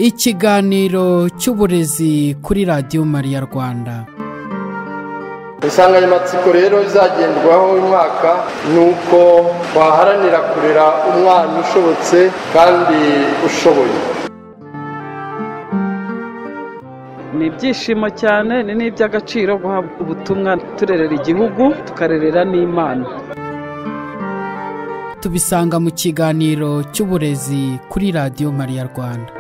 ikiganiro cy'uburezi kuri radiyo mariya rwanda insanganyamatsiko rero izagendwaho uyu mwaka ni uko waharanira kurera umwana ushobotse kandi ushoboye ni ibyishimo cyane ni n'iby'agaciro guhabwa ubutumwa turerera igihugu tukarerera n'imana tubisanga mu kiganiro cy'uburezi kuri radiyo mariya rwanda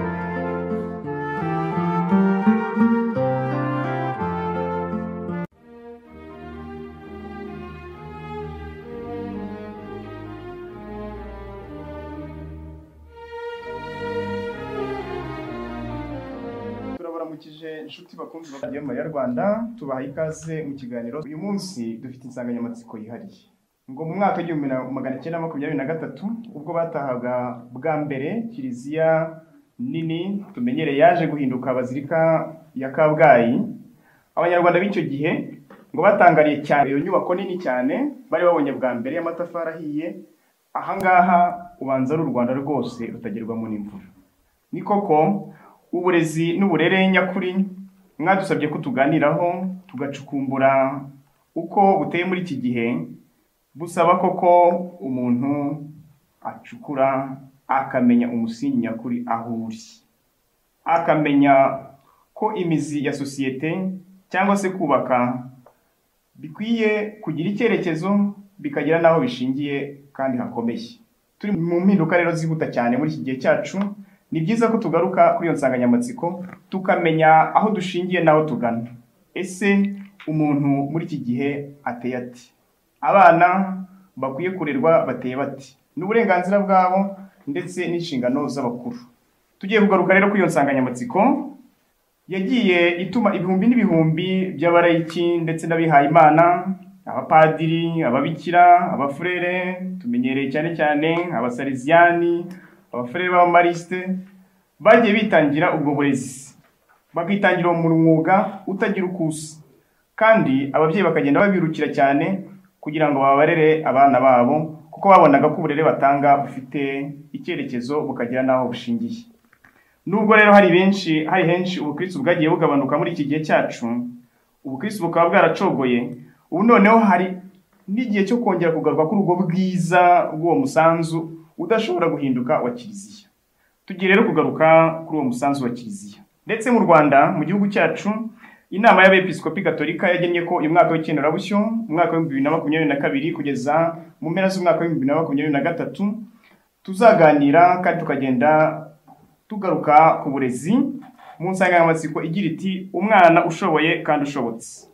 turabaramukije inshuti bakunzi bagiye mu rwanda tubaha ikaze mu kiganiro uyu munsi dufite insanganyamatsiko yihariye ngo mu mwaka w'igihumbi na magana cyenda makumyabiri na gatatu ubwo batahaga bwa mbere kiliziya nini tumenyereye yaje guhinduka bazirika ya kabgayi abanyarwanda b'icyo gihe ngo batangariye cyane iyo nyubako nini cyane bari babonye bwa mbere y'amatafari ahiye ahangaha ubanza ari u rwanda rwose rutagerwamo n'imvura ni koko uburezi n'uburere nyakuri mwadusabye ko tuganiraho tugacukumbura uko buteye muri iki gihe busaba koko umuntu acukura akamenya umusingi nyakuri aho uri akamenya ko imizi ya sosiyete cyangwa se kubaka bikwiye kugira icyerekezo bikagira n'aho bishingiye kandi hakomeye turi mu mpinduka rero zihuta cyane muri iki gihe cyacu ni byiza ko tugaruka kuri iyo nsanganyamatsiko tukamenya aho dushingiye n'aho tugana ese umuntu muri iki gihe ateye ati abana bakwiye kurerwa bateye bati ni uburenganzira bwabo ndetse n'inshingano z'abakuru tugiye kugaruka rero kuri iyo nsanganyamatsiko yagiye ituma ibihumbi n'ibihumbi by'abarayiki ndetse n'abihayimana abapadiri ababikira abafurere tumenyereye cyane cyane abasariziyani abafurere b'abamarisite bagiye bitangira ubwo burezi bakitangira mu mwuga utagira uko usa kandi ababyeyi bakagenda babirukira cyane kugira ngo babarere abana babo kuko babonaga ko uburere batanga bufite icyerekezo bukagira n'aho bushingiye nubwo rero hari benshi hari henshi ubukirisitu bwagiye bugabanuka muri iki gihe cyacu ubukirisitu bukaba bwaracogoye ubu noneho hari n'igihe cyo kongera kugaruka k'urwo bwiza bw'uwo musanzu udashobora guhinduka wa kiliziya tugiye rero kugaruka kuri uwo musanzu wa kiliziya ndetse mu rwanda mu gihugu cyacu inama y'abepiskopi gatolika yagennye ko uyu mwaka w'ikenderabushyo mu mwaka w'ibihumbi bibiri na makumyabiri na kabiri kugeza mu mpera z'umwaka w'ibihumbi bibiri na makumyabiri na gatatu tuzaganira kandi tukagenda tugaruka ku burezi mu nsanganyamatsiko igira iti umwana ushoboye kandi ushobotse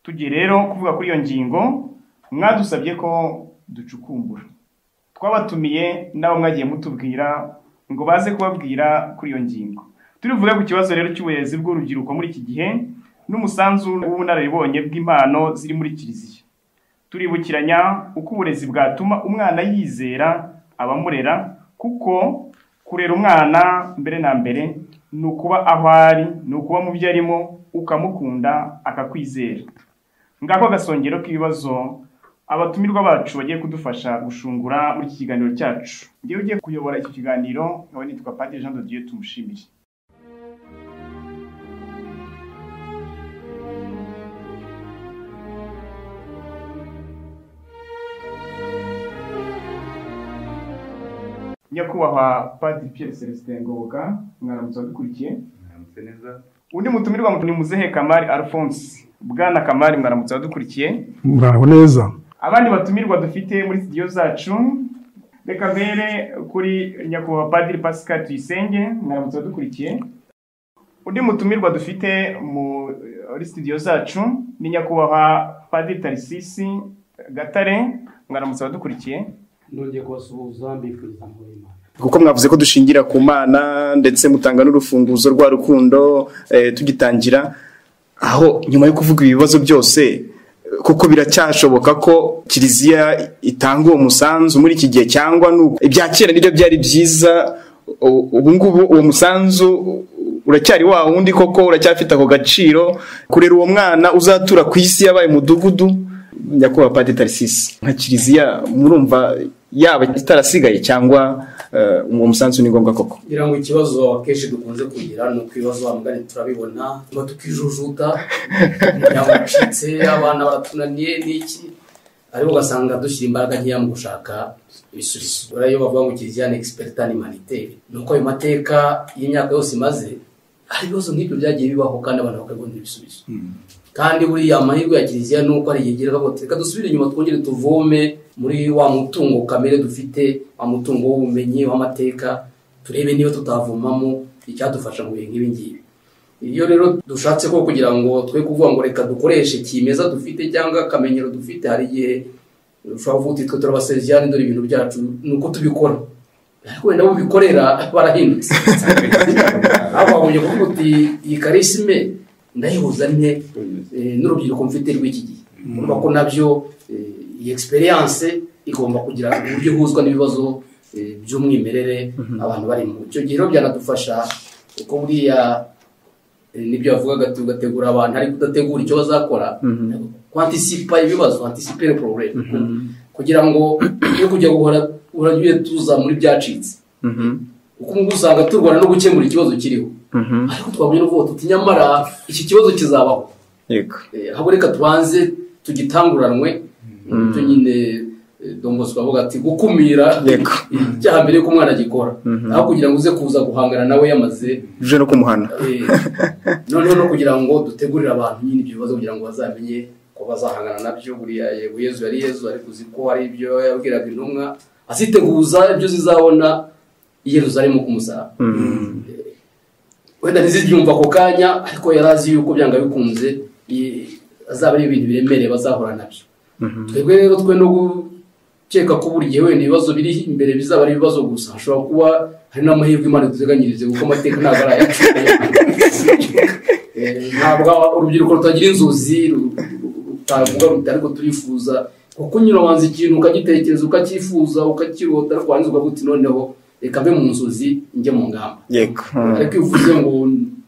tugiye rero kuvuga kuri iyo ngingo mwadusabye ko ducukumbura twabatumiye nabo mwagiye mutubwira ngo baze kubabwira kuri iyo ngingo turivuge ku kibazo rero cy'uburezi bw'urubyiruko muri iki gihe n'umusanzu w'ubunararibonye bw'impano ziri muri kiliziya turibukiranya uko uburezi bwatuma umwana yizera abamurera kuko kurera umwana mbere na mbere ni ukuba aho ari ni ukuba mu byo arimo ukamukunda akakwizera ngako agasongero k'ibibazo abatumirwa bacu bagiye kudufasha gushungura muri iki kiganiro cyacu ngewe ugiye kuyobora iki kiganiro nkaba nitwa padiri jean dodiyo tumushimire nyakubahwa padiri piyeri celestin ngoboka mwaramutse abadukurikiye undi mutumirwa ni muzehe kamari alphonse bwana kamari mwaramutse abadukurikiye muraho neza abandi batumirwa dufite muri studio zacu reka mbere kuri nyakubahwa padiri pascal tuyisenge mwaramutse dukurikiye undi mutumirwa dufite muri studio zacu ni nyakubahwa padiri tarisisi gatare mwaramutse abadukurikiye nongeye kubasuhuza mbifuriza imana kuko mwavuze ko dushingira ku mana ndetse mutanga n'urufunguzo rwa rukundo tugitangira aho nyuma yo kuvuga ibibazo byose kuko biracyashoboka ko kiliziya itanga uwo musanzu muri iki gihe cyangwa ibya kera nibyo byari byiza ubu ngubu uwo musanzu uracyari wa wundi koko uracyafite ako gaciro kurera uwo mwana uzatura ku isi yabaye umudugudu nyakubahwa padiri tarisisi nka kiliziya murumva yaba itarasigaye cyangwa eh, uwo musanzu ni ngombwa koko ngira ngo ikibazo akenshi dukunze kugira ni uko ibibazo bamugane turabibona tuba tukijujuta umuryango ucitse abana baratunaniye n'iki ariko ugasanga dushyira imbaraga nkeya mu gushaka ibisubizo buriya iyo bavuga ngo kiriziya ni egisperita ni maniteri ni uko ayo mateka y'imyaka yose imaze hari ibibazo nk'ibyo byagiye bibaho kandi abantu bakabibonera ibisubizo kandi buriya amahirwe ya kiliziya ni uko ari igihe gera ngo reka dusubire inyuma twongere tuvome muri wa mutungo kamere dufite wa mutungo w'ubumenyi w'amateka turebe niba tutavomamo icyadufasha mu bintu nk'ibi ngibi iyo rero dushatse ko kugira ngo twe kuvuga ngo reka dukoreshe kimeza dufite cyangwa akamenyero dufite hari igihe ushobora kuvuga uti twe turabasezerani dore ibintu byacu ni uko tubikora ariko wenda abo bikorera barahindutse ababonye kuvuga uti iyi karisime ndayihuza nye eh, n'urubyiruko mfite rw'iki gihe urumva ko nabyo eh, iyi egisperiyanse igomba kugira uburyo ihuzwa n'ibibazo eh, by'umwimerere abantu barimo icyo gihe rero byanadufasha kuko buriya eh, nibyo yavugaga ati ugategura abantu ariko udategura icyo bazakora kwantisipa ibibazo antisipere porogaramu kugira ngo yo kujya guhora uragiye tuza muri byacitse kuko ubu ngubu usanga turwana no gukemura ikibazo kiriho ariko twabonye n'uvuga tuti nyamara iki kibazo kizabaho yego Eh, ahubwo reka tubanze tugitanguranwe ibyo nyine eh, dongozi bavuga ati gukumira Yego. icyaha mbere y'uko umwana agikora aho kugira ngo uze kuza guhangana nawe yamaze uje no kumuhana Eh, noneho no kugira ngo dutegurire abantu nyine ibyo bibazo kugira ngo bazamenye ko bazahangana nabyo buriya yego yezu yari yezu ariko uzi ko hari ibyo yabwiraga intumwa aziteguza ibyo zizabona i yeruzalemu ku musaraba wenda ntizibyumva ako kanya ariko yari azi yuko byanga bikunze i- azaba ari ibintu biremereye bazahura nabyo twebwe rero twe no gukeka ko buri gihe wenda ibibazo biri imbere bizaba ari ibibazo gusa hashobora kuba hari n'amahirwe imana iduteganyirize kuko amateka ntabwo ari ayacu Eh, ntabwo urubyiruko rutagira inzozi ru- ru- rutavuga ruti ariko turifuza kuko unyura wanze ikintu ukagitekereza ukacyifuza ukakirota ariko warangiza ukavuga uti noneho reka mve mu nzozi njye mu ngamba yego Mm. ariko iyo uvuze ngo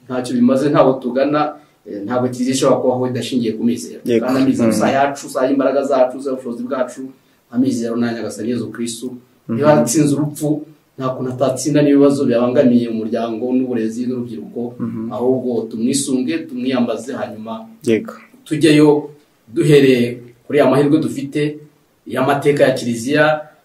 ntacyo bimaze ntabwo tugana eh, ntabwo kiliziya ishobora kubaho idashingiye ku mizero Yego. kandi amizero Mm. si ayacu si ay'imbaraga zacu si ay'ubushobozi bwacu amizero ni ayanyagasani yezu kirisitu niba yatsinze urupfu nta kuntu atatsinda n'ibibazo bibangamiye umuryango n'uburezi n'urubyiruko ahubwo tumwisunge tumwiyambaze hanyuma yego tujyeyo duhereye kuri ya mahirwe dufite y'amateka ya kiliziya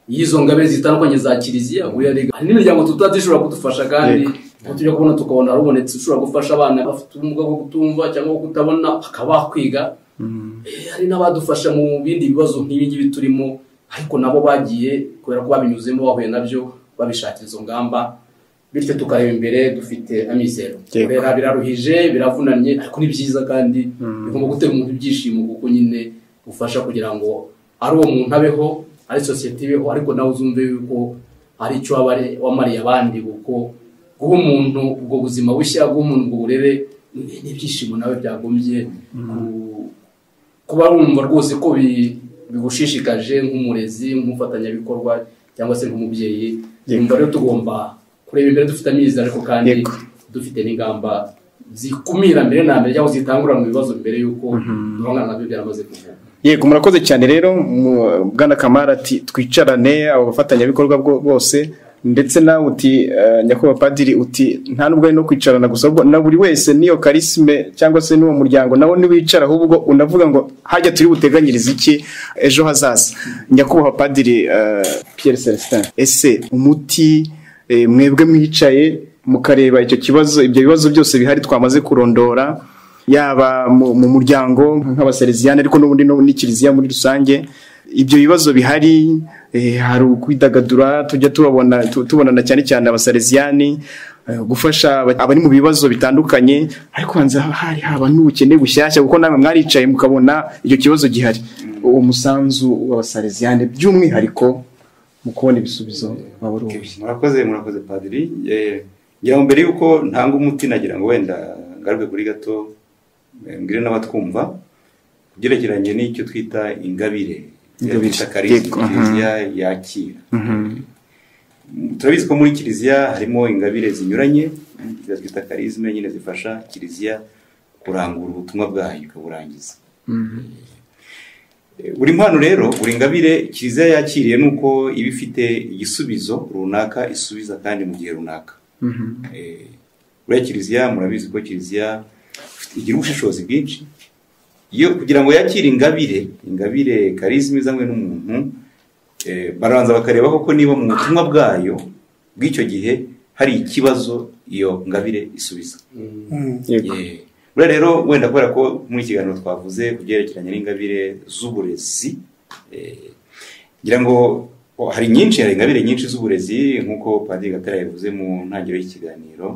y'izo ngabe zitandukanye za kiliziya buriya rega hari n'imiryango tutazi ishobora kudufasha kandi Yego. aho tujya kubona tukabona harubonetse ushobora gufasha abana bafite ubumuga bwo kutumva cyangwa bwo kutabona bakaba bakwiga Eh, hari n'abadufasha mu bindi bibazo nk'ibi ngibi turimo ariko nabo bagiye kubera ko babinyuzemo bahuye nabyo babishakira izo ngamba bityo tukareba imbere dufite amizero Yego. rero biraruhije biravunanye ariko ni byiza kandi bigomba gutera umuntu ibyishimo kuko nyine bufasha kugira ngo ari uwo muntu abeho ari sosiyete ibeho ariko nawe uzumve yuko ari icyo waba ari- wamariye abandi kuko guha umuntu ubwo buzima bushya guha umuntu ubwo burere ni- ni ibyishimo nawe byagombye ku- kuba wumva rwose ko bi- bigushishikaje nk'umurezi nk'umufatanyabikorwa cyangwa se nk'umubyeyi Yego. wumva rero tugomba kureba imbere dufite amizero ariko kandi Yego. dufite n'ingamba zikumira mbere na mbere cyangwa zitangurana mu bibazo mbere y'uko duhangana nabyo byaramaze kuvuka yego murakoze cyane rero mu- bwana kamara ati twicarane abo bafatanyabikorwa bwo- bose ndetse nawe uti eh, nyakubahwa padiri uti nta nubwo ari no kwicarana gusa ahubwo na buri wese n'iyo karisime cyangwa se n'uwo muryango nawo ntiwicara ahubwo unavuga ngo hajya turi buteganyirize iki ejo hazaza nyakubahwa padiri eh, Pierre Celestin ese umuti eh, mwebwe mwicaye mukareba icyo kibazo ibyo bibazo byose bihari twamaze kurondora yaba mu, mu muryango nk'abasereziyani ariko n'ubundi no- n'ikiliziya muri rusange ibyo bibazo bihari eh, hari ukwidagadura tujya tubabona tu- tubonana cyane cyane abasereziyani eh, gufasha aba- abari mu bibazo bitandukanye ariko hanze hari haba n'ubukene bushyashya kuko namwe mwaricaye mukabona icyo kibazo gihari uwo musanzu w'abasereziyani by'umwihariko mu kubona ibisubizo waba ari uwuhe? murakoze murakoze padiri Eh, ngira ngo mbere y'uko ntanga umuti nagira ngo wenda ngaruke kuri gato eh, mbwire n'abatwumva ku byerekeranye n'icyo twita ingabire iyo Ingabire, twita karisma, yego, aha. kiliziya yakira turabizi ko muri kiliziya harimo ingabire zinyuranye izo twita karizme nyine zifasha kiliziya kurangura ubutumwa bwayo ikaburangiza buri mpano rero buri ngabire kiliziya yakiriye ni uko iba ifite igisubizo runaka isubiza kandi mu gihe runaka Eh, buriya kiliziya murabizi ko kiliziya ifite- igira ubushishozi bwinshi iyo kugira ngo yakire ingabire ingabire karizima izanywe n'umuntu eh, baranza bakareba koko niba mu butumwa bwayo bw'icyo gihe hari ikibazo iyo ngabire isubiza yego Eh, buriya rero wenda kubera ko muri iki kiganiro twavuze ku byerekeranye n'ingabire z'uburezi eh, ngira ngo oh, hari nyinshi hari ingabire nyinshi z'uburezi nk'uko padiri gatara yabivuze mu ntangiriro y'ikiganiro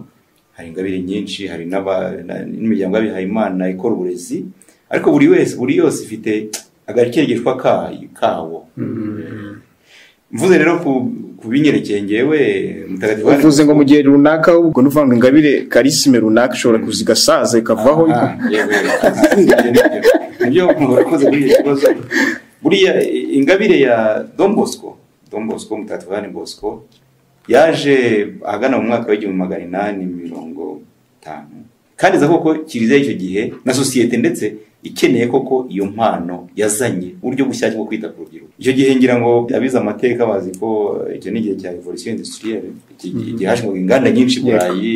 hari ingabire nyinshi hari n'aba- na- n'imiryango y'abihayimana ikora uburezi ariko buri wese buri yose ifite agakerekeshwa kayo kawo mvuze rero ku ku binyerekeye njyewe mutagatifu Yohani- uvuze ngo mu gihe runaka ubwo ni ukuvuga ngo ingabire karisime runaka ishobora kuza igasaza ikavaho Ah, yego, yego. Nibyo, nibyo murakoze kuri icyo kibazo buriya i- ingabire ya don bosco don bosco mutagatifu yohani bosco yaje ahagana mu mwaka w'igihumbi magana inani mirongo itanu kandi iza koko kiliziya y'icyo gihe na sosiyete ndetse ikeneye koko iyo mpano yazanye uburyo bushyashya bwo kwita ku rubyiruko icyo gihe ngira ngo abize amateka bazi ko icyo ni igihe cya revolution industrielle iki gihe hashingwaga inganda nyinshi i burayi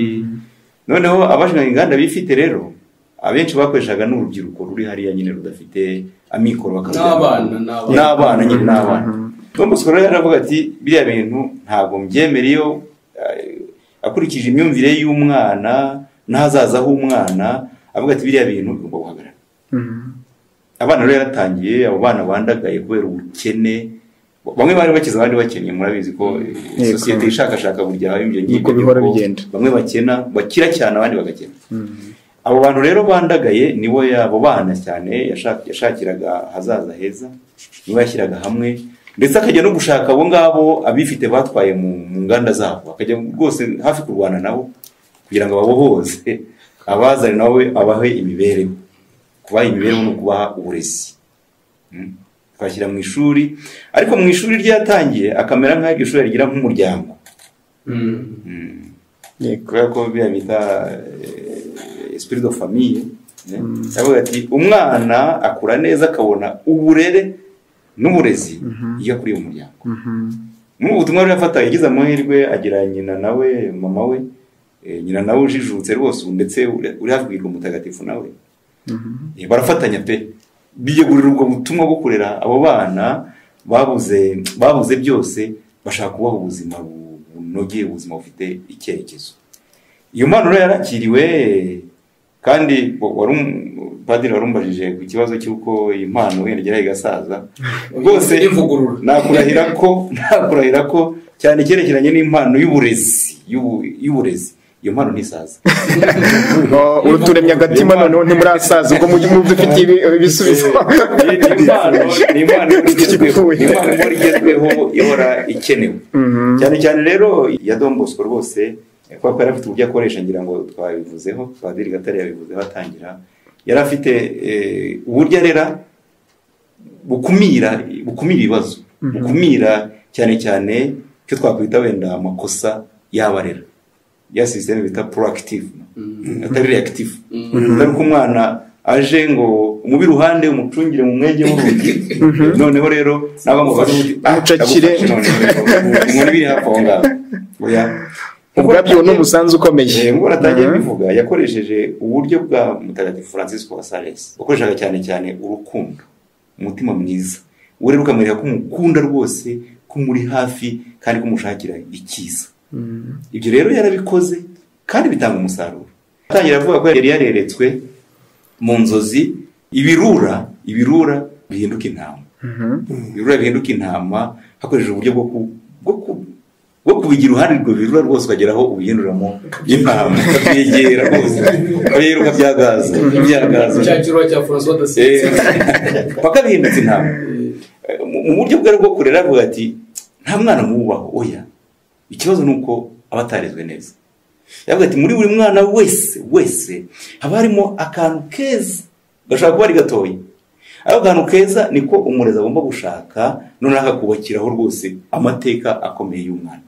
noneho abashinga inganda bifite rero abenshi bakoreshaga n'urubyiruko ruri hariya nyine rudafite amikoro bakarubyara. N'abana, n'abana. n'abana nyine n'abana Tom Sikoro yaravuga ati biriya bintu ntabwo mbyemera iyo eh, akurikije imyumvire y'umwana n'ahazaza h'umwana avuga ati biriya bintu bigomba guhagarara abana rero yaratangiye abo bana bandagaye kubera ubukene bamwe bari bakize abandi bakennye murabizi ko eh, Yego. sosiyete ishakashaka burya habamo ibyo Niko bihora bigenda. bamwe bakena bakira cyane abandi bagakena abo bantu rero bandagaye nibo abo bana cyane yashak- yashakiraga ahazaza heza nibo yashyiraga hamwe ndetse akajya no gushaka abo ngabo abifite batwaye mu mu nganda zabo akajya rwose hafi kurwana nabo kugira ngo ababohoze abazane nawe abahe imibereho kubaha imibereho ni ukubaha uburezi Mm. twashyira mu ishuri ariko mu ishuri ryatangiye akamera nk'aho iryo shuri rigira nk'umuryango yego kubera ko biriya bita eh, esprit de famille ne? Aravuga ati umwana akura neza akabona uburere n'uburezi iyo akuriye mu muryango muri ubu butumwa yafataga yagize amahirwe agira nyina nawe mama we eh, nyina nawe ujijutse rwose ubu ndetse uri- uri hafi kugira umutagatifu nawe Eh, barafatanya pe biyegurira ubwo butumwa bwo kurera abo bana babuze babuze byose bashaka kubaha ubuzima bu- bunogeye ubuzima bufite icyerekezo iyo mpano rero yarakiriwe kandi wa- wari um- padiri warumbajije ku kibazo cy'uko iyi mpano wenda igeraho igasaza rwose Ivugurura. nakurahira ko nakurahira ko cyane icyerekeranye n'impano y'uburezi y'ubu- y'uburezi iyo mpano ntisaza Oh, uturemye agatima noneho ntimurasaza ubwo mujye mubyo ufitiye ibi- ibisubizo Ni- ni impano ni impano igezweho ni impano ihora igezweho ihora ikenewe cyane cyane rero iya Don Bosco rwose eh, kubera ko yari afite uburyo akoresha ngira ngo twabivuzeho padiri gatare yabivuzeho atangira yari afite eh, uburyo arera bukumira bukumira ibibazo bukumira cyane cyane icyo twakwita wenda amakosa y'abarera ya sisiteme bita proactive atari reactive atari ko umwana aje ngo umubiri uhande umucungire mu mwege w'urugi noneho rero nawe amufashe Umucakire. agufashe noneho inkoni biri hafi aho ngaho oya ubwabyo ni umusanzu ukomeye Eh, Ngo atangiye bivuga yakoresheje uburyo bwa mutagatifu Francis wa Sales wakoreshaga cyane cyane urukundo umutima mwiza uwo rero ukamwereka ko umukunda rwose ko muri hafi kandi ko umushakira icyiza ibyo rero yarabikoze kandi bitanga umusaruro atangira avuga ko yari yareretswe mu nzozi ibirura ibirura bihinduka intama ibirura bihinduka intama hakoresheje uburyo bwo ku- bwo ku- bwo kubigira uruhare rwo birura rwose ukagera aho ubihinduramo intama ukabyegera rwose ukabiruka byagaza byagaza cya kirwa cya francois Eh, dasinzi paka bihindutse intama Eh, mu- mu buryo bwe bwo kurera avuga ati nta mwana mwubaho oya ikibazo ni uko aba atarezwe neza yavuga ati muri buri mwana wese wese haba harimo akantu keza gashobora kuba ari gatoya ako kantu keza niko umurezi agomba gushaka noneho akakubakiraho rwose amateka akomeye y'umwana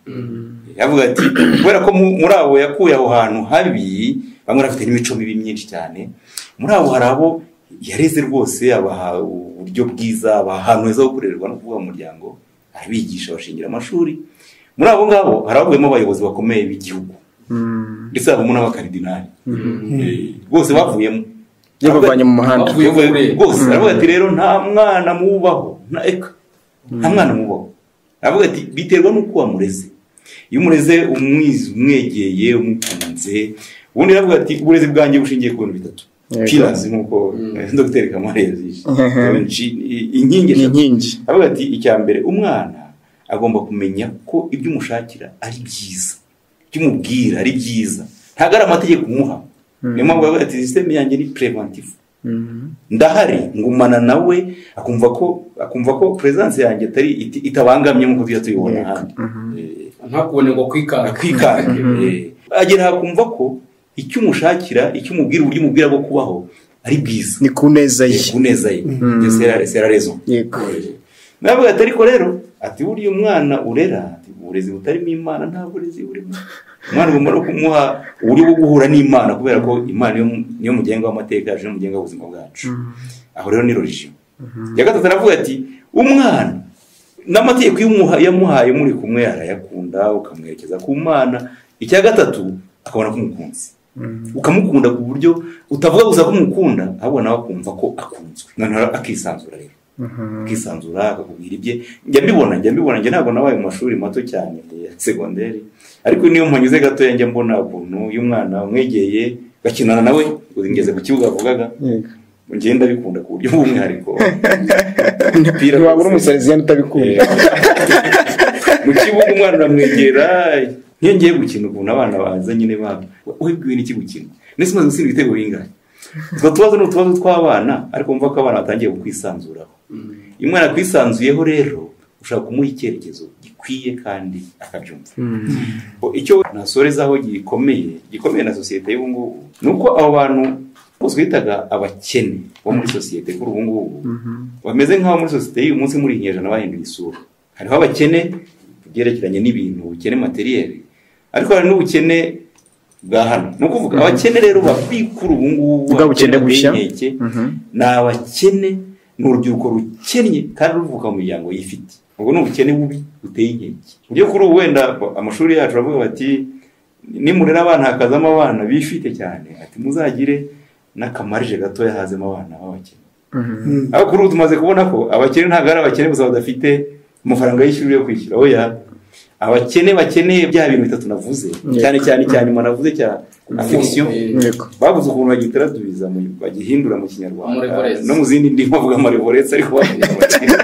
yavuga ati kubera ko mu- muri abo yakuye aho hantu habi bamwe bafite n'imico mibi myinshi cyane muri abo hari abo yareze rwose abaha uburyo bwiza abaha ahantu heza ho kurererwa no kuvuga mu muryango arabigisha abashingira amashuri muri abo ngabo haravuyemo abayobozi bakomeye b'igihugu ndetse harimo n'abakaridinari Eh, rwose bavuyemo yabavanye mu muhanda Bavuye Bavuye kure. rwose aravuga ati rero nta mwana mubaho nta eka nta mwana mubaho aravuga ati biterwa n'uko wamureze iyo umureze umwizi umwegeye umukunze ubundi aravuga ati uburezi bwanjye bushingiye ku bintu bitatu Yego. pillars nk'uko eh, dogiteri kamara yazishe inkingi ni eshatu inkingi aravuga ati icya mbere umwana agomba kumenya ko ibyo umushakira ari byiza ibyo umubwira ari byiza ntabwo ari amategeko umuha niyo mpamvu aravuga ati sisiteme yanjye ni preventive ndahari ngumana nawe akumva ko akumva ko presence yanjye atari iti- itabangamye nk'uko tujya tuyibona ahandi Eh, ntakubone ngo kwikanga akwikange eh. agera hakumva ko icyo umushakira icyo umubwira uburyo umubwira bwo kubaho ari bwiza ni ku neza ye Eh, ku neza ye Iyo sera- sera raison yego nawe ati ariko rero ati buriya umwana urera ati uburezi butarimo imana nta burezi burimo umwana ugomba no kumuha uburyo bwo guhura n'imana kubera ko imana niyo mu- niyo mugenga w'amateka yacu niyo mugenga w'ubuzima bwacu aho rero ni religion ya gatatu aravuga ati umwana n'amategeko iyo umuha- yamuhaye muri kumwe arayakunda ukamwerekeza ku mana icya gatatu akabona ko umukunzi ukamukunda ku buryo utavuga gusa ko umukunda ahubwo nawe akumva ko akunzwe noneho akisanzura rero akisanzura akakubwira ibye njya mbibona njya mbibona njye ntabwo nabaye mu mashuri mato cyane ya segonderi ariko niyo mpanyuze gatoya njya mbona ukuntu iyo umwana umwegeye gakinana nawe ngeze ku kibuga avugaga Yego. ngenda bikunda ku buryo bw'umwihariko umupira ntiwabura wose- umusareziyani utabikunda mu kibuga umwana uramwegera iyo ngiye gukina ukuntu abana baza nyine babo wibwiwe n'iki gukina ndetse umaze gutsinda ibitego bingahe utwo tubazo ni utubazo tw'abana ariko mva ko abana batangiye kukwisanzuraho iyo umwana akwisanzuyeho rero ushobora kumuha icyerekezo gikwiye kandi akabyumva icyo nasorezaho gikomeye gikomeye na sosiyete y'ubu ngubu ni uko abo bantu bose bitaga abakene bo muri sosiyete kuri ubu ngubu bameze nk'abo muri sosiyete y'uyu munsi muri iki kinyejana bahinduye isura hariho abakene ku byerekeranye n'ibintu ubukene materiyeri ariko hari n'ubukene bwa hano ni ukuvuga abakene rero babikura ubu ngubu Bwa bukene bushya. abakene ni abakene ni urubyiruko rukennye kandi ruvuka mu miryango yifite ubwo ni ubukene bubi buteye inkeke uburyo kuri ubu wenda amashuri yacu aravuga bati nimurera abana hakazamo abana bifite cyane ati muzagire n'akamarije gatoya hazemo abana b'abakene ariko kuri ubu tumaze kubona ko abakene ntabwo ari abakene gusa badafite amafaranga y'ishuri yo kwishyura oya abakene bakeneye bya bintu bitatu navuze cyane cyane cyane nyuma navuze cya afekisiyo yego babuze ukuntu bagitaradubiza mu- bagihindura mu kinyarwanda Amorevorese. no mu zindi ndimi bavuga amarevoretse ariko bavuga amarevorese.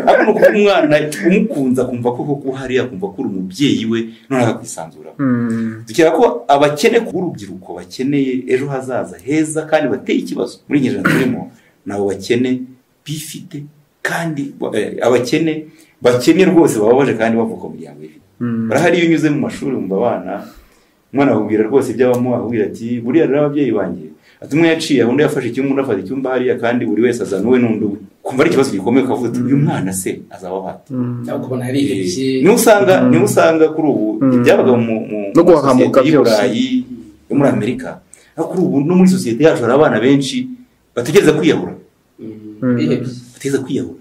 ariko ni ukuba umwana umukunze akumva ko koko uhari akumva ko uri umubyeyi we noneho akwisanzuraho dukeka ko abakene ku urubyiruko bakeneye ejo hazaza heza kandi bateye ikibazo muri iyi nyanja turimo ni abo bakene bifite kandi ba- eh, abakene bakene rwose bababaje kandi bavuka mu miryango ifite barahari iyo unyuze mu mashuri mu abana umwana akubwira rwose iby'abamo akubwira ati buriya rero ababyeyi banjye ati umwe yaciye undi yafashe icyumba undi afata icyumba hariya kandi buri wese azana uwe n'undi uwe kumva ari ikibazo gikomeye ukavuga ati uyu mwana se azaba ahate cyangwa ukabona yarihebye niho usanga niho usanga kuri ubu ibyabaga mu mu No guhahamuka sosiyete y'i byose. Burayi yo muri Amerika aho kuri ubu no muri sosiyete yacu hari abana benshi bategereza kwiyahura bihebye bateza kwiyahura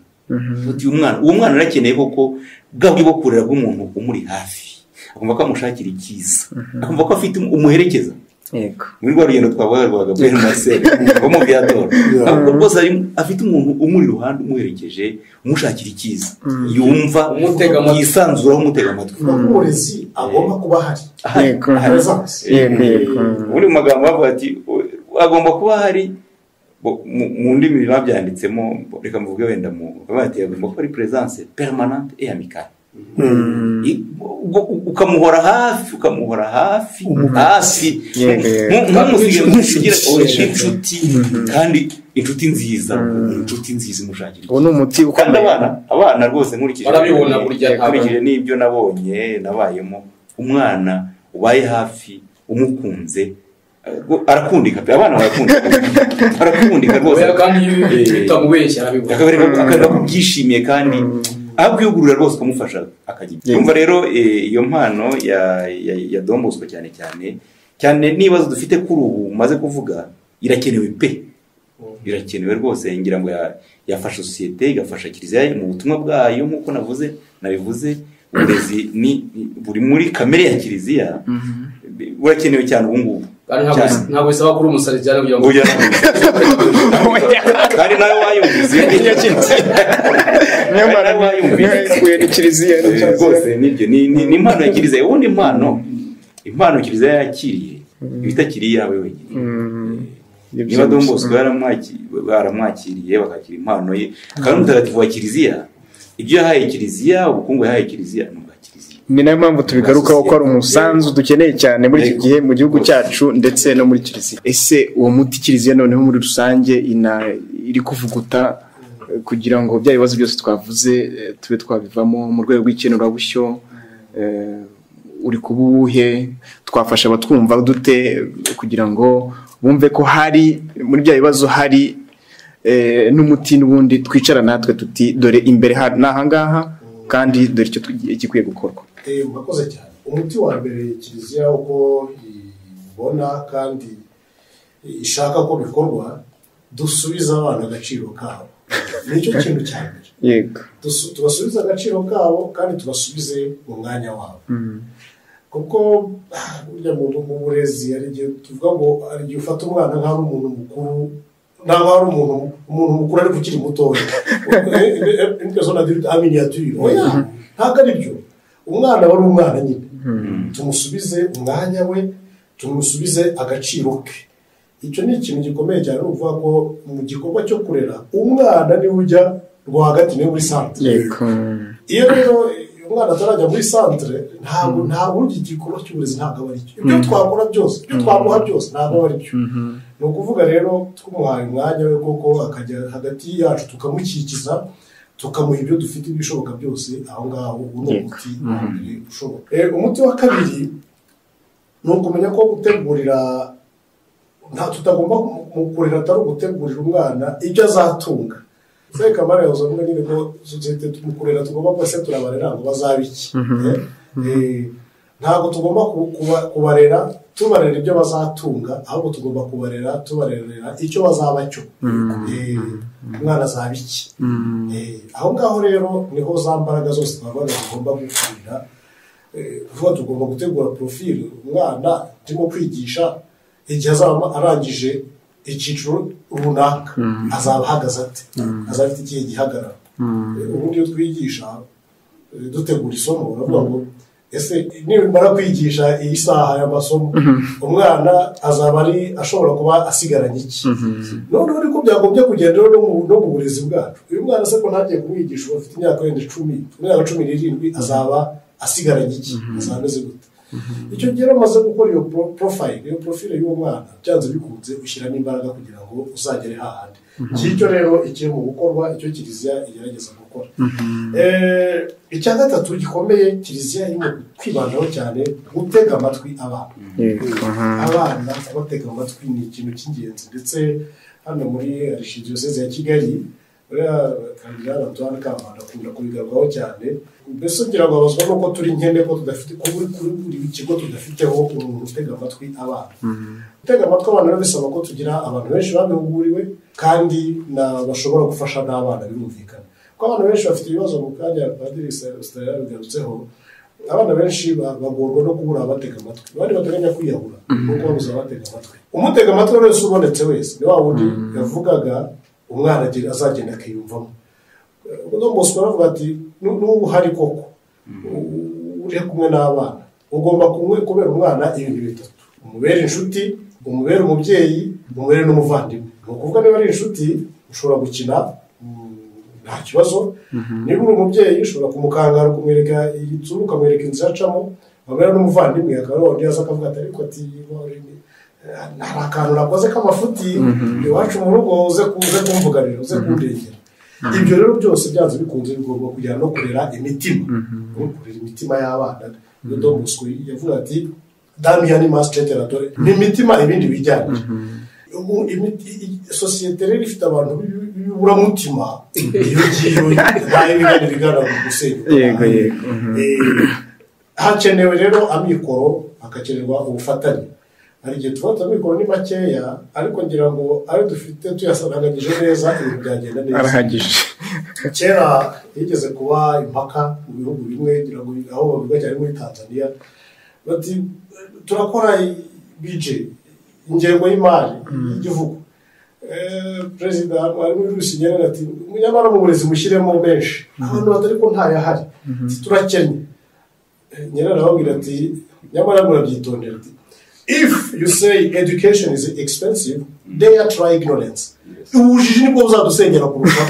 uti uyu mwana uwo mwana arakeneye koko bwa buryo bwo kurera bw'umuntu umuri hafi akumva ko amushakira icyiza akumva ko afite um- umuherekeza yego muri rwa rugendo twavuga rwa Gabriel Marcel wo mu byatora akumva rwose ari- afite umuntu umuri iruhande umuherekeje umushakira icyiza yumva Umutega amatwi. yisanzuraho umutega amatwi umurezi agomba kuba ahari Aha, Yego. aha. Presence. yego yego ubundi mu magambo bavuga ati "U- agomba kuba hari bo- mu mu ndimi babyanditsemo bo- reka mvuge wenda mu bavuga ati agomba kuba ari presence permanente et amicale I- ubwo- u- ukamuhora hafi ukamuhora hafi hafi Yego, yego. Ntu- ntumusige ngo usigire Nk'inshuti. oya, inshuti kandi inshuti nziza inshuti nziza imushakira uwo ni umuti kandi ukomeye abana abana rwose nkurikije Barabibona burya nkurikije n'ibyo nabonye nabayemo umwana ubaye hafi umukunze eh, arakundika pe abana barakundika arakundika rwose oya kandi iyo utamubeshya arabibona akabereka akabereka ko byishimiye kandi abyugurura rwose ukamufasha akajya Yego. yumva rero eh, iyo mpano ya ya, ya Don Bosco cyane cyane cyane n'ibibazo dufite kuri ubu maze kuvuga irakenewe pe birakenewe rwose ngira ngo ya- yafasha sosiyete igafasha kiliziya mu butumwa bwayo nk'uko navuze nabivuze uburezi ni ni- buri muri kamere ya kiliziya bi- burakenewe cyane ubu ngubu kandi ntabwo Cyane. ntabwo bisaba kuba umusare cyane kugira ngo Burya kandi nawe wayumvise nyamara Nawe wayumvise niyo ni kiliziya ni Eh, kiliziya. rwose nibyo ni ni- ni impano ya kiliziya ubundi impano impano kiliziya yakiriye iba itakiri iyawe wenyine Mm, ni niba don byinshi. bosco yaramwaki- baramwakiriye bakakira impano ye kandi umutagatifu wa kiliziya ibyo yahaye kiliziya ubukungu yahaye kiliziya ni ubwa kiliziya ni nayo mpamvu tubigarukaho ko ari umusanzu dukeneye cyane muri iki gihe mu gihugu cyacu ndetse no muri kiliziya ese uwo muti kiliziya noneho muri rusange ina- iri kuvuguta eh, kugira ngo bya bibazo byose twavuze eh, tube twabivamo mu rwego rw'ikenurabushyo eh, uri kuba uwuhe twafasha abatwumva dute eh, kugira ngo bumve ko hari muri bya bibazo hari eh, n'umuti n'ubundi twicara natwe tuti dore imbere ha- ni ahangaha kandi dore icyo tugi- igikwiye gukorwa Eh, murakoze cyane umuti wa mbere kiliziya uko ibona kandi ishaka ko bikorwa dusubize abana agaciro kabo nicyo kintu cya mbere yego Tusu- tubasubize agaciro kabo kandi tubasubize mu mwanya wabo kuko ah, burya mu mu burezi hari igihe tuvuga ngo hari igihe ufata umwana nk'aho ari umuntu mukuru ntabwo ari umuntu umuntu mukuru ariko ukiri mutoya impezo na dirida aminiyatire oya ntabwo ari byo umwana wari umwana nyine tumusubize umwanya we tumusubize agaciro ke icyo ni ikintu gikomeye cyane ni ukuvuga ko mu gikorwa cyo kurera umwana niwe ujya rwagati niwe muri santire yego iyo rero umwana atarajya muri santire ntabwo ntabwo iki gikorwa cy'uburezi ntabwo aba aricyo ibyo twakora byose ibyo twamuha byose ntabwo aba aribyo ni ukuvuga rero twumuhaye umwanya we koko akajya hagati yacu tukamukikiza tukamuha ibyo dufite ibishoboka byose aho ngaho uwo ni Yego. umuti wa mbere ushoboka Eh, umuti wa kabiri ni ukumenya ko gutegurira nta tutagomba mu- mu kurera atari ugutegurira umwana ibyo azatunga Zai kamara yavuze ngo nyine ko sosiyete mu kurera tugomba kuba se turabarera ngo bazabe iki Eh, eh, ntabwo tugomba ku- kuba- kubarera tubarera ibyo bazatunga ahubwo tugomba kubarera tubarera icyo bazaba cyo Eh, umwana azaba iki Eh, aho ngaho rero niho za mbaraga zose twabaga tugomba gukurira Eh, kuvuga tugomba gutegura porofili umwana turimo kwigisha igihe azaba arangije icyiciro runaka azaba ahagaze ate azaba afite ikihe gihagararo Eh, ubundi iyo twigisha eh, dutegura isomo baravuga ngo ese nimara kwigisha iyi saha y'amasomo umwana azaba ari ashobora kuba asigaranye iki noneho ariko byagombye kugenda rero no mu- no mu burezi bwacu uyu mwana se ko ntagiye kumwigisha ubu afite imyaka wenda icumi imyaka cumi n'irindwi azaba asigaranye iki azaba ameze gute icyo gihe rero umaze gukora iyo pro- profile iyo profile y'uwo mwana byanze bikunze ushyiramo imbaraga kugira ngo uzagere hahandi ngicyo rero ikiri mu gukorwa icyo kiliziya igerageza gukora Eh, icya gatatu gikomeye kiliziya irimo kwibandaho cyane gutega amatwi abana yego abana kubatega amatwi ni ikintu cy'ingenzi ndetse hano muri arishingiye seze ya kigali uriya kandidata antoine kamana akunda kubigarwaho cyane mbese ugira ngo abazwa nuko turi nkene ko tudafite ko buri kuri buri kigo tudafiteho umuntu utega amatwi abana gutega amatwi abana rero bisaba ko tugira abantu benshi babihuguriwe kandi na bashobora gufasha n'abana birumvikana kuko abana benshi bafite ibibazo mu kanya padiri sitari yabigarutseho abana benshi ba- bagorwa no kubura abatega amatwi abandi bateganya kwiyahura no kubabuza abatega amatwi umutega amatwi wese ubonetse wese ni wa wundi yavugaga umwana agira- azagenda akiyumvamo uno munsi baravuga ati "Nu- n'ubu hari koko u- uri kumwe n'abana ugomba kumwe kubera umwana ibintu bitatu umubere inshuti umubere umubyeyi umubere n'umuvandimwe ni ukuvuga niba ari inshuti ushobora gukina mm, nta kibazo niba uri umubyeyi ushobora kumukangara ukamwereka inzu ukamwereka inzu yacamo wamera n'umuvandimwe akaba ariho undi yaza akavuga ati ariko ati "Wari- eh, hari akantu nakoze k'amafuti iwacu mu rugo uze ku- uze kumvuganira uze kundengera ibyo rero byose byanze bikunze bigomba kujyana no kurera imitima no kurera imitima y'abana rero Don Bosco yavuga ati damiyani masitete radore ni imitima ibindi bijyanye ubu imiti i- sosiyete rero ifite abantu b'i- b'iburamutima iyo ngiyo ntayo bigana bigaragara gusenyuka yego yego Eh, hakenewe rero amikoro hagakenerwa ubufatanye hari igihe tuba turabikora ni makeya ariko ngira ngo ayo dufite tuyasaranganyije neza ibintu byagenda neza arahagije kera yigeze kuba impaka mu bihugu bimwe ngira ngo aho bavuga cyane muri tanzania bati turakora bije ingengo y'imari y'igihugu Eh, perezida harimo n'urusinyeri ati nyamara mu burezi mushyiremo menshi abantu batari ko ntayahari Ati, turakennye nyirari arababwira ati nyamara murabyitondera ati if you say education is expensive they are try ignorance ubujiji nibwo buzadusenyera kurusha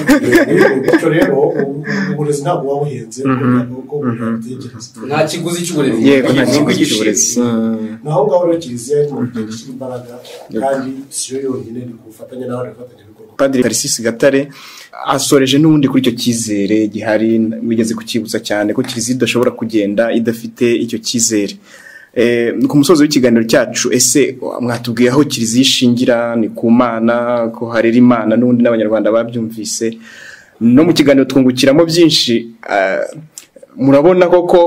bityo rero ubu- uburezi ntabwo buba buhenze kuko butekereza nta kiguzi cy'uburezi yego nta Igihugu kigo cy'uburezi gishimye. Mm. naho ngaho rero kiliziya iri mu gihe gishyira imbaraga kandi si yo yonyine ni ku bufatanye n'abandi bafatanyabikorwa padiri tarisisi gatare asoreje n'ubundi kuri icyo cyizere gihari wigeze kucyibutsa cyane ko kiliziya idashobora kugenda idafite icyo cyizere Eh, ku musozi w'ikiganiro cyacu ese mwatubwiye aho kiliziya ishingira ni ku mana ko harera imana n'ubundi n'abanyarwanda babyumvise no mu kiganiro twungukiramo byinshi ah, murabona koko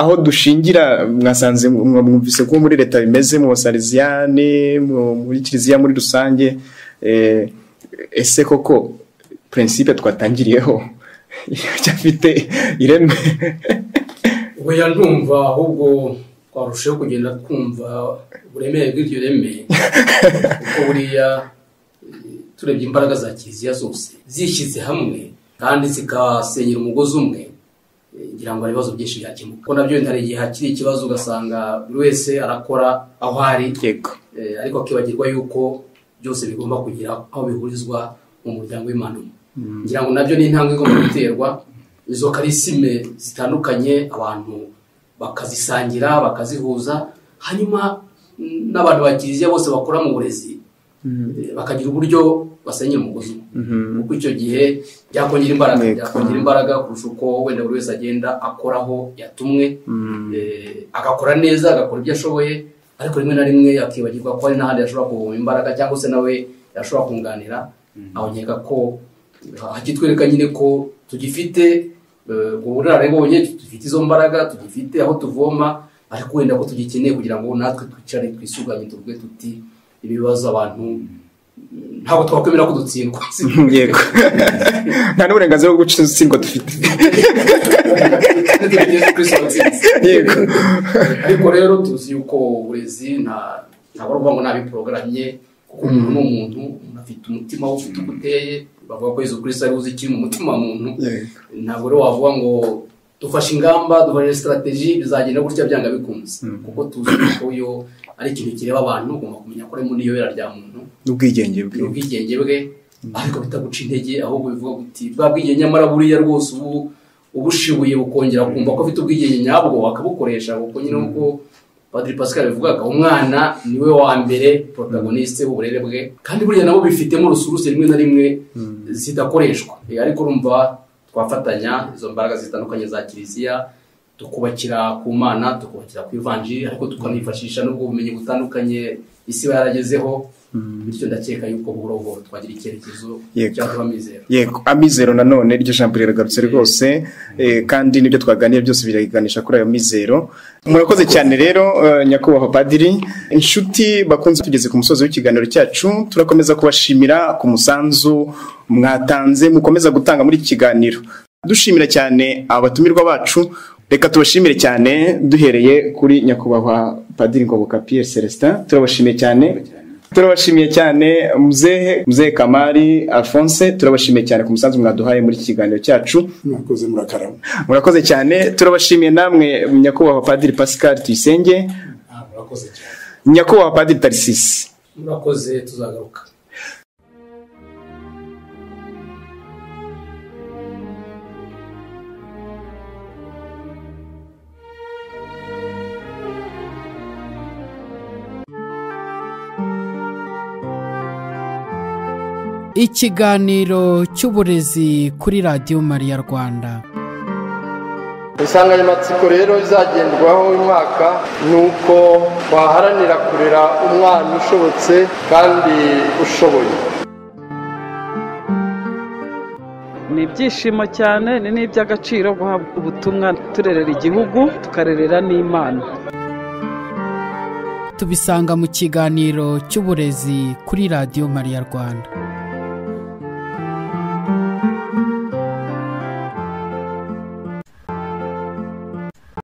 aho dushingira mwasanze mwumvise ko muri leta bimeze mu basariziyane mu- muri kiliziya muri rusange Eh, ese koko prinsipe twatangiriyeho icyafite ireme oya ndumva ahubwo twarushaho kugenda twumva uburemere bw'iryo reme kuko buriya eh, turebye imbaraga za kiliziya zose zishyize hamwe kandi zikasenyera umugozi umwe eh, ngira ngo hari ibibazo byinshi byakemuka kuko nabyo hari igihe hakiri ikibazo ugasanga buri wese arakora aho ari yego Eh, ariko akibagirwa yuko byose bigomba kugira aho bihurizwa mu muryango w'imana umwe ngira ngo nabyo ni intambwe igomba guterwa izo karisime zitandukanye abantu bakazisangira bakazihuza hanyuma mm, n'abantu ba kiliziya bose bakora mu burezi eh, bakagira uburyo basenyera umugozi umwe kuko icyo gihe byakongera imbaraga Yego. byakongera imbaraga kurusha uko wenda buri wese agenda akoraho yatumwe eh, agakora neza agakora ibyo ashoboye ariko rimwe na rimwe yakibagirwa ko hari n'ahandi yashobora kuvoma imbaraga cyangwa se nawe yashobora kunganira aho nkeka ko hakitwereka nyine ko tugifite eh, ubunararibonye dufite izo mbaraga tugifite aho tuvoma ariko wenda ko tugikeneye kugira ngo natwe twicare twisuganye tuvuge tuti ibibazo abantu ntabwo twakwemera ko dutsindwa yego nta n'uburenganzira bwo gutsindwa dufite Yesu Kristo watsinze. Yego. ariko rero tuzi yuko uburezi nta ntabwo ari ukuvuga ngo nabiporogaramye kuko umuntu ni umuntu umuntu afite umutima we ufite uko uteye bavuga ko Yesu Kristo ari uzi ikiri mu mutima wa muntu ntabwo rero wavuga ngo dufashe ingamba dufashe sitarateji bizagenda gutya byanga bikunze kuko tuzi ko yo ari ikintu kireba abantu ugomba kumenya ko arimo n'iyobera rya muntu n'ubwigenge bwe ubwigenge bwe ariko bitaguca intege ahubwo bivuga kuti bwa bwigenge nyamara buriya rwose ubu ubushibuye bukongera kumva ko afite ubwigenge nyabwo akabukoresha kuko nyine nk'uko padiri pascal bivugaga umwana niwe wa mbere protagoniste w'uburere bwe kandi buriya nabo bifitemo urusuruse rimwe na rimwe zidakoreshwa Eh, ariko urumva twafatanya izo mbaraga zitandukanye za kiliziya tukubakira ku mana tukubakira ku ivanjiri ariko tukanifashisha n'ubwo bumenyi butandukanye isi iba yaragezeho bityo ndakeka yuko buhoro buhoro twagira icyerekezo Yego. cyatuba mizero yego amizero nanone iryo jambo riragarutse rwose eh, kandi n'ibyo twaganiriye byose biraganisha kuri ayo mizero murakoze cyane rero eh, nyakubahwa padiri inshuti bakunze tugeze ku musozi w'ikiganiro cyacu turakomeza kubashimira ku musanzu mwatanze mukomeza gutanga muri iki kiganiro dushimira cyane abatumirwa bacu reka tubashimire cyane duhereye kuri nyakubahwa padiri ngoboka pierre celestin turabashimiye cyane turabashimiye cyane muzehe muzehe kamari alphonse turabashimiye cyane ku musanzu mwaduhaye muri iki kiganiro cyacu mwakoze murakarama murakoze cyane turabashimiye namwe nyakubahwa padiri pascal tuyisenge Ah, murakoze cyane nyakubahwa padiri tarisisi murakoze tuzagaruka ikiganiro cy'uburezi kuri radiyo mariya rwanda insanganyamatsiko rero izagendwaho uyu mwaka ni uko twaharanira kurera umwana ushobotse kandi ushoboye ni ibyishimo cyane ni n'iby'agaciro guhabwa ubutumwa turerera igihugu tukarerera n'imana tubisanga mu kiganiro cy'uburezi kuri radiyo mariya rwanda